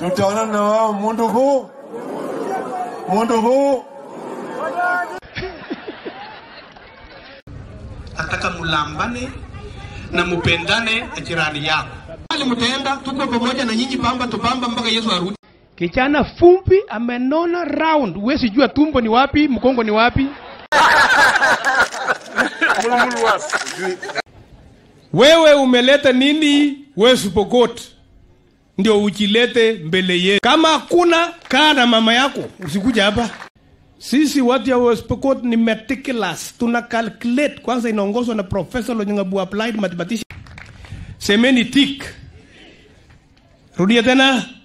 tutaona na wao mundu huu mundu huu nataka mulambane na mupendane na jirani yako. Ali mtaenda, tuko pamoja na nyinyi, pamba tupamba mpaka Yesu arudi. Kijana fumbi amenona round, huwezi jua tumbo ni wapi, mkongo ni wapi. Wewe umeleta nini West Pokot ndio ujilete mbele yetu? Kama hakuna, kaa na mama yako, usikuja hapa. Sisi watu ya West Pokot ni meticulous, tuna calculate. Kwanza inaongozwa na Professor Lonyangabu applied mathematician. Semeni tik, rudia tena.